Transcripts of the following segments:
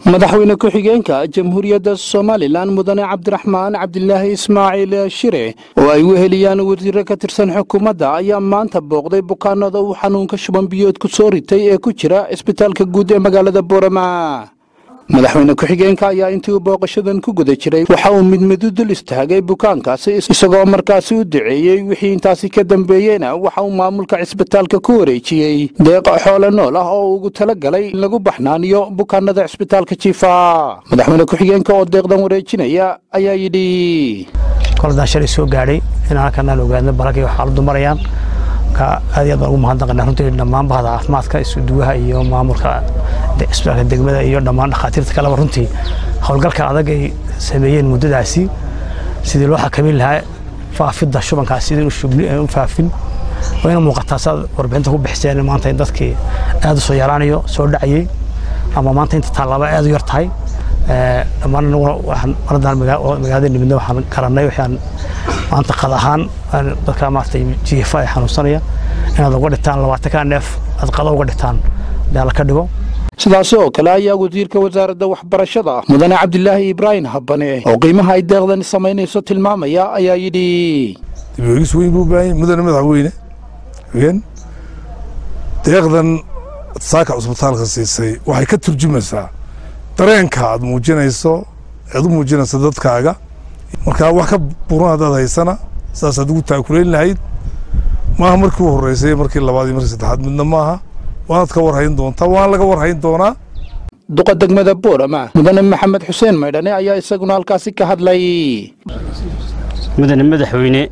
madaxweyne ku-xigeenka jamhuuriyadda somalilan mudane cabdiraxmaan cabdilaahi ismaaciil shire oo ay weheliyaan wasiiro ka tirsan xukuumadda ayaa maanta booqday bukaanada uu xanuunka shuban biyood ku soo ritay ee ku jira isbitaalka guud ee magaalada boorama madaxweyne ku-xigeenka ayaa intii uu booqashadan ku guda jiray waxa uu mid mid u dul istaagay bukaankaasi isagoo markaasi u duceeyey wixii intaasi ka dambeeyeyna waxa uu maamulka cisbitaalka ku wareejiyey deeq xoole nool ah oo ugu tala galay in lagu baxnaaniyo bukaanada cisbitaalka jiifa madaxweyne ku-xigeenka oo deeqdan wareejinaya ayaa yidhi koladaan shalay soo gaadhay in halkanaan ogaadno balagay xaaladdu marayaan aad iyo aad baan ugu mahadnaqanaa runtii dhammaan bahda caafimaadka isuduwaha iyo maamulka isbitaalka degmada iyo dhammaan dhakhaatiirta kaleba runtii howlgalka adag ay sameeyeen muddadaasi sidii loo xakamin lahaa faafidda shubankaas sidii u faafin wayna muuqataa saad warbixinta ku bixiseen maanta in dadkii aad u soo yaraanayo soo dhacayey ama maanta inta tallaaba aad u yar tahay dhammaan waxaan maradan magaalada nimidna waxaan garannay waxaan maanta qad ahaan dadka maaragtay jiifa ay xanuunsanaya inaad uga dhigtaan labaatanka neef aad qado uga dhigtaan daala ka dhigo sidaasi oo kale ayaa wasiirka wasaaradda waxbarashada mudane cabdilaahi ibraahim habane oo qiimaha ay deeqdani samaynayso tilmaamaya ayaa yidhi dibogis weyn buu baahanya mudane madaxweyne n deeqdan saaka cusbitaalka siisay waxay ka turjumaysaa dareenka aad muujinayso aad u muujinayso dadkaaga markaa wax ka buran haddaad haysana sidaasaad ugu taakulayn lahayd maaha markii u horreysay markii labaad iyo markii saddexaad midna maaha waanaad ka warhayn doontaa waana laga warhayn doonaa duqa degmada boorama mudane maxamed xuseen maydhane ayaa isaguna halkaasi ka hadlay mudane madaxweyne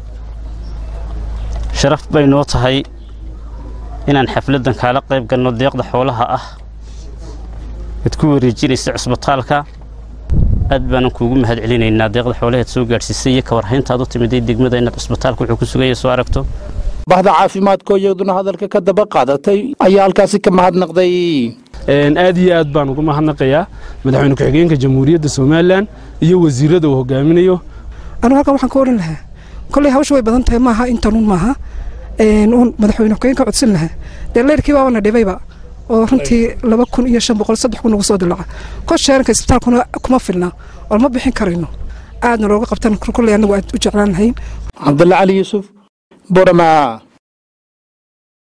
sharaf bay noo tahay inaan xafladdan kaala qayb galno deeqda xoolaha ah ad ku wareejinaysa cusbitaalka aad baanan kuugu mahad celinaynaa deeqda xoolaheed soo gaadhsiisay iyo ka warhayntaad u timiday degmada inaad cusbitaalka wuxuu ku sugaya soo aragto bahda caafimaadkoo iyaduna hadalka ka daba qaadatay ayaa halkaasi ka mahadnaqday aad iyo aad baan uga mahadnaqayaa madaxweyne ku-xigeenka jamhuuriyadda somalilan iyo wasiirada uu hogaaminayo anu halkan waxaan ka odhan lahaa kolley hawsha way badan tahay maaha intanuun maaha uun madaxweyne ku-xigeenka codsan lahaa dee leyrkii baabana dhibayba oo runtii laba kun iyo shan boqol saddex kun ugu soo dilaca kosheeranka isbitaalkuna kuma filna oo ma bixin karayno aadna looga qabtan kolley annagu aad u jeclaan lahayn cabdulla cali yuusuf borama